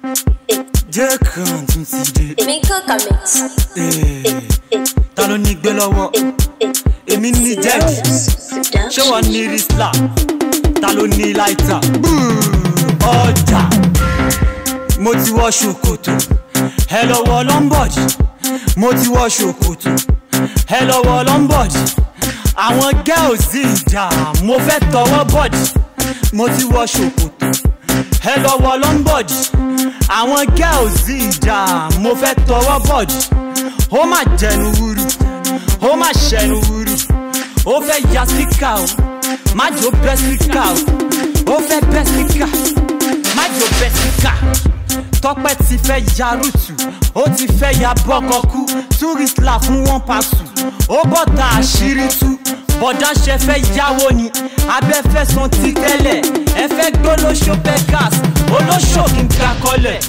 jẹ́ kan tún ti dé. èmi kàn kà mí. Eh, ta ló ní gbé lọ́wọ́ èmi ní jẹ́ẹ̀dì ṣé wọ́n ní rísílà ta ló ní láìta ọjà mo ti wọ ṣòkòtò ẹ lọ́wọ́ lọ́mbọ̀dì mo ti wọ ṣòkòtò ẹ lọ́wọ́ lọ́mbọ̀dì àwọn gẹ́ọ̀sì ìjà mo fẹ́ tọwọ́ bọ̀dì mo ti wọ ṣòkòtò ẹ lọ́wọ́ lọ́mbọ̀dì àwọn gẹ́ọ̀sì ìjà mo fẹ́ tọwọ́ bọ̀dì ó mà jẹnu wúru ó mà ṣẹnu wúru ó fẹ́ ya síkà o má jò bẹ́ síkà o ó fẹ́ bẹ́ síkà má jò bẹ́ síkà tọpẹ ti fẹ́ ya rúùtù ó ti fẹ́ ya bọ́kọ kú túrìsìlà fún wọn pàṣù ó bọ́ta àṣírí tú bọ̀dá ṣe fẹ́ yáwó ni abẹ́fẹ́ san ti tẹ́lẹ̀ ẹ fẹ́ gbólóṣó beggars olóṣò kí n ga kọlẹ̀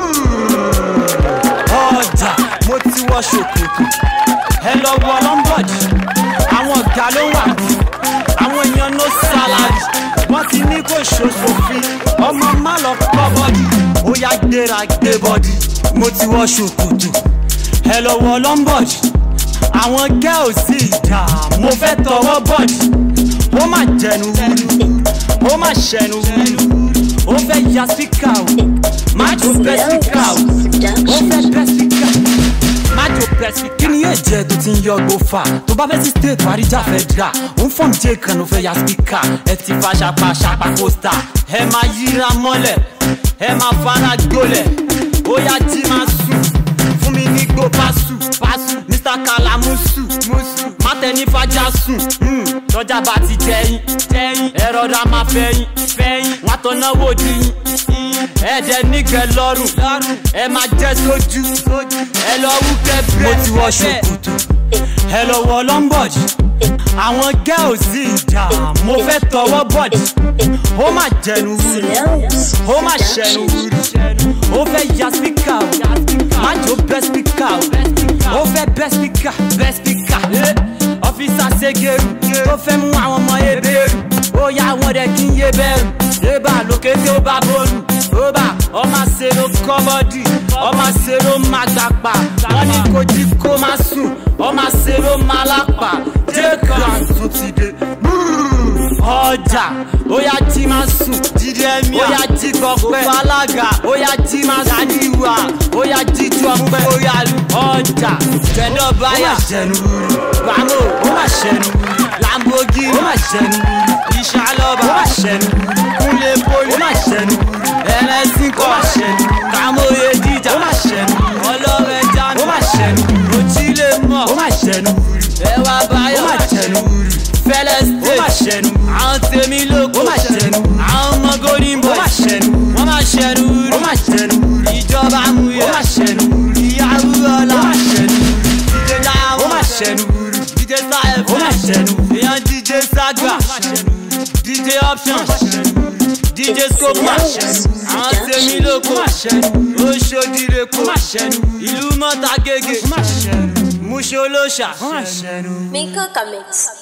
ọjà mo ti wọ ṣòkòtò ẹ lọ wọ lọ́mbọ̀dì àwọn ọ̀gá ló wà bí àwọn èèyàn no salary wọ́n ti ní kò ṣòṣòfin ọmọ má lọ kọ́ bọ́dì ó yá gbéra gbé bọ́dì mo ti wọ ṣòkòtò ẹ lọ wọ lọ́mbọ̀dì àwọn girls sì dà mo fẹ́ tọwọ́ bọ́dì ó mà jẹnu wúru ó mà ṣẹnu wúru ó fẹ́ ya síkà o má jò bẹ́ síkà o ó fẹ́ bẹ́ síkà májò pẹ̀sì kí ni yóò jẹ́ tó ti ń yọ gbó fà tó bá fẹ́ sí state wàríjà fẹ́ dra ó ń fọ́n jẹ́ kan ló fẹ́ ya spíkà ẹ ti fa ṣapa ṣapa pósítà ẹ máa yíra mọ́lẹ̀ ẹ máa fara gbólẹ̀ ó yá jí máa sùn fún mi ní gbó pásù pásù mr kalamusu musu mátẹni fàjà sùn lọ́jà bá ti jẹyìn jẹyìn ẹ rọra máa fẹyìn fẹyìn wọn tó náwó díyìn ẹ̀jẹ̀ nígbẹ́ lọ́rùn ẹ máa jẹ́ sójú ẹ lọ wú kẹ́bẹ́. mo ti wọ ṣòkòtò ẹ lọ wọ lọ́mbọ̀dì àwọn gẹ́ọ̀sì ìjà mo fẹ́ tọwọ́ bọ̀dì ó mà jẹnu wúru ó mà ṣẹnu wúru ó fẹ́ ya spíkà o má jò bẹ́ spíkà o ó fẹ́ bẹ́ spíkà bẹ́ spíkà ọ́fíìsà ṣègèrú ó fẹ́ mú àwọn ọmọ ebèrú ó yá àwọn rẹ̀ kí n yé bẹ̀rù ébà lókè tí ó bá bọ́ọ̀lù ó bá ọmọ àṣẹrò kọ́bọ́dì ọmọ àṣẹrò máa gbàpà wọ́n ní kò jí kó máa sùn ọmọ àṣẹrò máa lápà jẹ́kàn tún ti dé ọjà ó yá jí máa sùn jíde ẹ̀mí ó yá jí gbọpẹ́ òfò alága ó yá jí máa sàdíwà ó yá jí ju ọpẹ́ ó yá lu ọjà jẹ̀dọ̀ báyà bàmó ó má ṣẹnu lamborghini ó má ṣẹnu ìṣàlọ́ba ó má ṣẹnu kúnlé poli ó má ṣẹnu ẹlẹ́sìn kọ́ ó má ṣẹnu kàmóye jíjà ó má ṣẹnu ọlọ́rẹ̀ jánu ó má ṣẹnu òtílé mọ̀ ó má ṣẹnu ẹwà báyọ̀ ó má ṣẹnu fẹlẹ state ó má ṣẹnu àwọn tèmi lóko ó má ṣẹnu àwọn ọmọ golden boy ó má ṣẹnu wọ́n má ṣẹnu ó má ṣẹnu ìjọba amúyẹ ó má ṣẹnu ìyàwó ọlá ó má ṣẹnu díje dáhùn ó má ṣẹnu díje sáyẹn ó má ṣẹnu èèyàn díje ságbà díje option díje scope ó má ṣẹnu àwọn tèmi lóko ó má ṣẹnu oṣòdìrè kó má ṣẹnu ìlú mọ́ta gègé ó má ṣẹnu múṣe olóṣà ó má ṣẹnu. mi kàn kà mí.